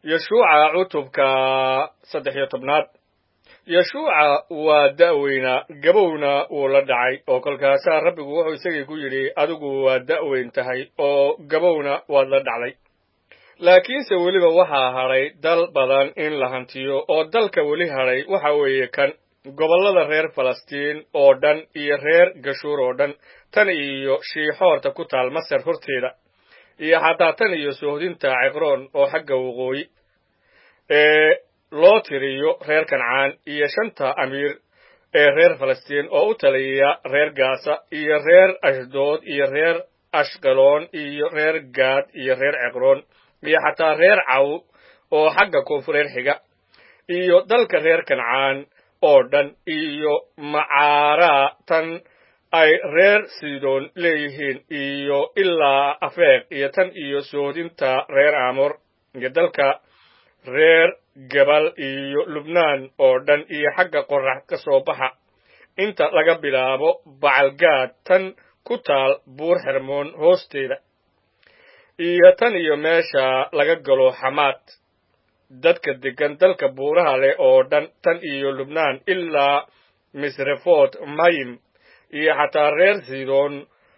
yeshuuca cutubka saddex iyo tobnaad yeshuuca waa da'weynaa gabowna wuu la dhacay oo kolkaasaa rabbigu wuxuu isagii ku yidhi adigu waa da'weyn tahay oo gabowna waad la dhacday laakiinse weliba waxaa hadhay dal badan in la hantiyo oo dalka weli hadhay waxa weeye kan gobollada reer falastiin oo dhan iyo reer gashuur oo dhan tan iyo shiixoorta ku taal masar horteeda iyo xataa tan iyo sohdinta ciqroon oo xagga waqooyi ee loo tiriyo reer kancaan iyo shanta amiir ee reer falastiin oo u taliya reer gaasa iyo reer ashdood iyo reer ashqaloon iyo reer gaad iyo reer ciqroon iyo xataa reer caw oo xagga koonfureer xiga iyo dalka reer kancaan oo dhan iyo macaaraa tan ay reer sidoon leeyihiin iyo ilaa afeeq iyo tan iyo soodinta reer aamor iyo dalka reer gabal iyo lubnaan oo dhan iyo xagga qorax ka soo baxa inta laga bilaabo bacalgaad tan ku taal buur xermoon hoosteeda iyo tan iyo meesha laga galo xamaad dadka deggan dalka buuraha leh oo dhan tan iyo lubnaan ilaa misrefot mayim iyo xataa reer sidon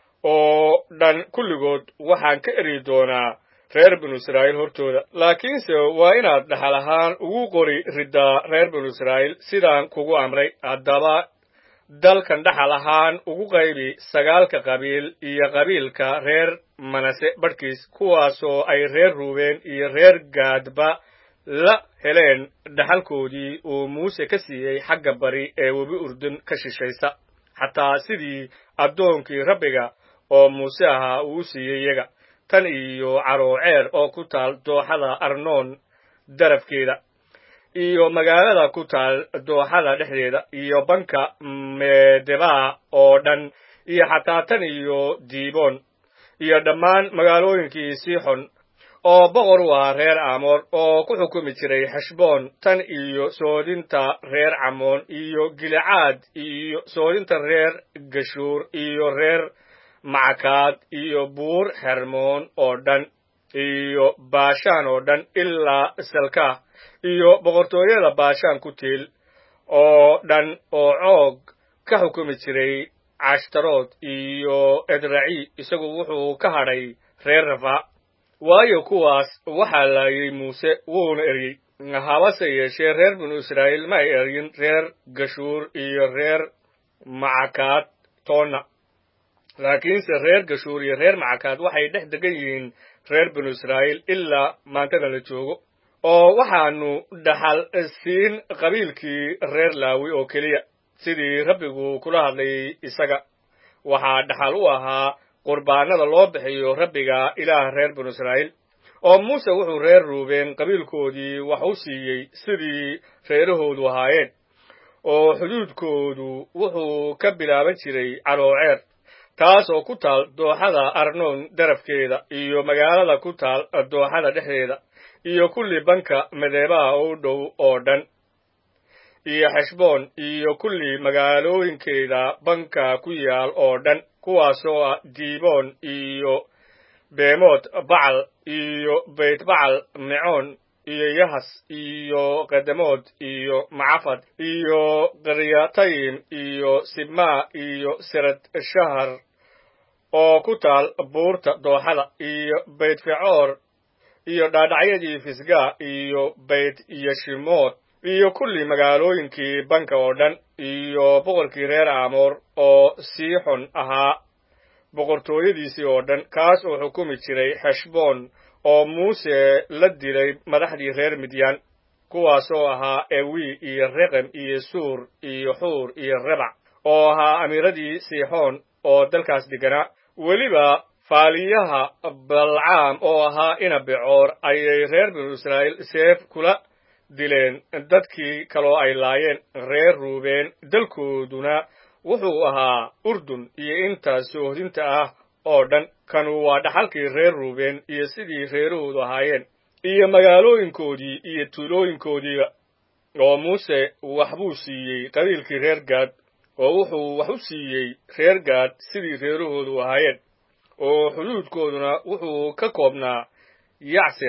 oo dhan kulligood waxaan ka eri doonaa reer binu israa'iil hortooda laakiinse waa inaad dhaxal ahaan ugu qori riddaa reer binu israa'iil sidaan kugu amray haddaba dalkan dhaxal ahaan ugu qaybi sagaalka qabiil iyo qabiilka reer manase badhkiis kuwaasoo ay reer ruubeen iyo reer gaadba la heleen dhaxalkoodii uu muuse ka siiyey xagga bari ee webi urdun ka shishaysa xataa sidii addoonkii rabbiga oo muuse ahaa uu siiyey iyaga tan iyo carooceer oo ku taal dooxada arnoon darafkeeda iyo magaalada ku taal dooxada dhexdeeda iyo banka meedebaa oo dhan iyo xataa tan iyo diiboon iyo dhammaan magaalooyinkii siixon oo boqor u ahaa reer aamoor oo ku xukumi jiray xeshboon tan iyo soodinta reer camoon iyo gilicaad iyo soodinta reer gashuur iyo reer macakaad iyo buur xermoon oo dhan iyo baashaan oo dhan ilaa salkaah iyo boqortooyada baashaan ku tiil oo dhan oo coog ka xukumi jiray cashtarood iyo edraci isagu wuxuu ka hadhay reer rafa waayo kuwaas waxaa laayay muuse wuuna eryey habase yeeshee reer binu israa'iil ma ay eryin reer gashuur iyo reer macakaad toonna laakiinse reer gashuur iyo reer macakaad waxay dhex degan yihiin reer binu israa'iil ilaa maantada la joogo oo waxaanu dhaxal siin qabiilkii reer laawi oo keliya sidii rabbigu kula hadlayay isaga waxaa dhaxal u ahaa qurbaanada loo bixiyo rabbiga ilaah reer binu israa'iil oo muuse wuxuu reer ruubeen qabiilkoodii wax u siiyey sidii reerahoodu ahaayeen oo xuduudkoodu wuxuu ka bilaaban jiray carooceer taas oo ku taal dooxada arnoon darafkeeda iyo magaalada ku taal dooxada dhexdeeda iyo kulli banka madeebaha u dhow oo dhan iyo xeshboon iyo kulli magaalooyinkeeda banka ku yaal oo dhan kuwaasoo ah diiboon iyo beemood bacal iyo beytbacal mecoon iyo yahas iyo qadamood iyo macafad iyo qaryatayim iyo sibmaa iyo sirad shahar oo ku taal buurta dooxada iyo beytfecoor iyo dhaadhacyadii fisgaa iyo beyt yeshimood iyo kulli magaalooyinkii banka oo dhan iyo boqorkii reer aamoor oo siixon ahaa boqortooyadiisii oo dhan kaas oo xukumi jiray xeshboon oo muuse la dilay madaxdii reer midyaan kuwaasoo ahaa ewi iyo reqem iyo suur iyo xuur iyo rebac oo ahaa amiiradii siixoon oo dalkaas deganaa weliba faaliyaha balcaam oo ahaa inabecoor ayay reer binu israa'iil seef kula dileen dadkii kaloo ay laayeen reer ruubeen dalkooduna wuxuu ahaa urdun iyo inta soohdinta ah oo dhan kanu waa dhaxalkii reer ruubeen iyo sidii reerahoodu ahaayeen iyo magaalooyinkoodii iyo tuulooyinkoodiiba oo muuse waxbuu siiyey qabiilkii reer gaad oo wuxuu wax u siiyey reer gaad sidii reerahoodu ahaayeen oo xuduudkooduna wuxuu ka koobnaa yacsir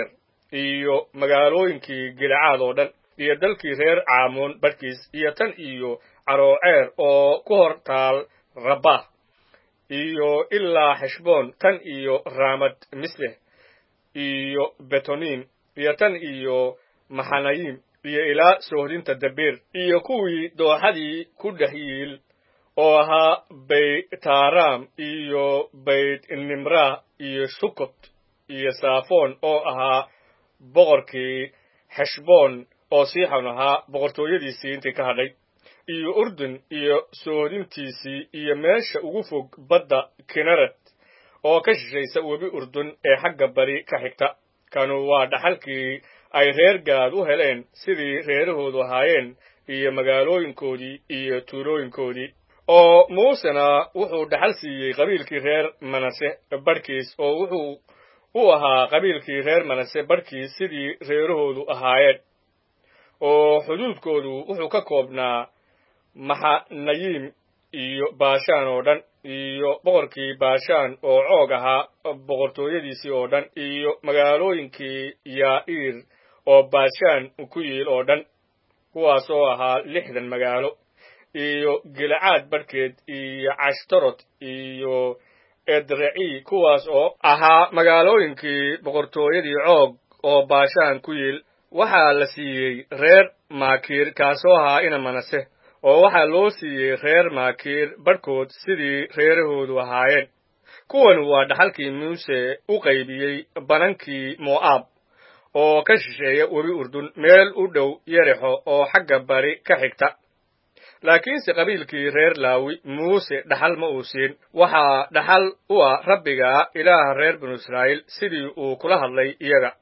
iyo magaalooyinkii gilcaad oo dhan iyo dalkii reer caamoon badhkiis iyo tan iyo carooceer oo ku hor taal rabbah iyo ilaa xeshboon tan iyo raamad misleh iyo betonim iyo tan iyo maxanayim iyo ilaa soohdinta dabeer iyo kuwii dooxadii ku dhex yiil oo ahaa baytaaram iyo bayt nimrah iyo sukot iyo saafoon oo ahaa boqorkii xeshboon oo siixon ahaa boqortooyadiisii intii ka hadhay iyo urdun iyo soohdintiisii iyo meesha ugu fog badda kinaret oo ka shishaysa webi urdun ee xagga bari ka xigta kanu waa dhaxalkii ay reer gaad u heleen sidii reerahoodu ahaayeen iyo magaalooyinkoodii iyo tuulooyinkoodii oo muusena wuxuu dhaxal siiyey qabiilkii reer manase badhkiis oo wuxuu u ahaa qabiilkii reer manase badhkiis sidii reerahoodu ahaayeen oo xuduudkoodu wuxuu ka koobnaa maxanayim iyo baashaan oo dhan iyo boqorkii baashaan oo coog ahaa boqortooyadiisii oo dhan iyo magaalooyinkii yaa'iir oo baashaan ku yiil oo dhan kuwaas oo ahaa lixdan magaalo iyo gilcaad badhkeed iyo cashtarot iyo edreci kuwaas oo ahaa magaalooyinkii boqortooyadii coog oo baashaan ku yiil waxaa la siiyey reer maakiir kaasoo ahaa ina manase oo waxaa loo siiyey reer maakiir badhkood sidii reerahoodu ahaayeen kuwan waa dhaxalkii muuse u qaybiyey banankii mo'aab oo ka shisheeya webi urdun meel u dhow yerexo oo xagga bari ka xigta laakiinse qabiilkii reer laawi muuse dhaxal ma uu siin waxaa dhaxal u ah rabbiga ilaaha reer binu israa'iil sidii uu kula hadlay iyaga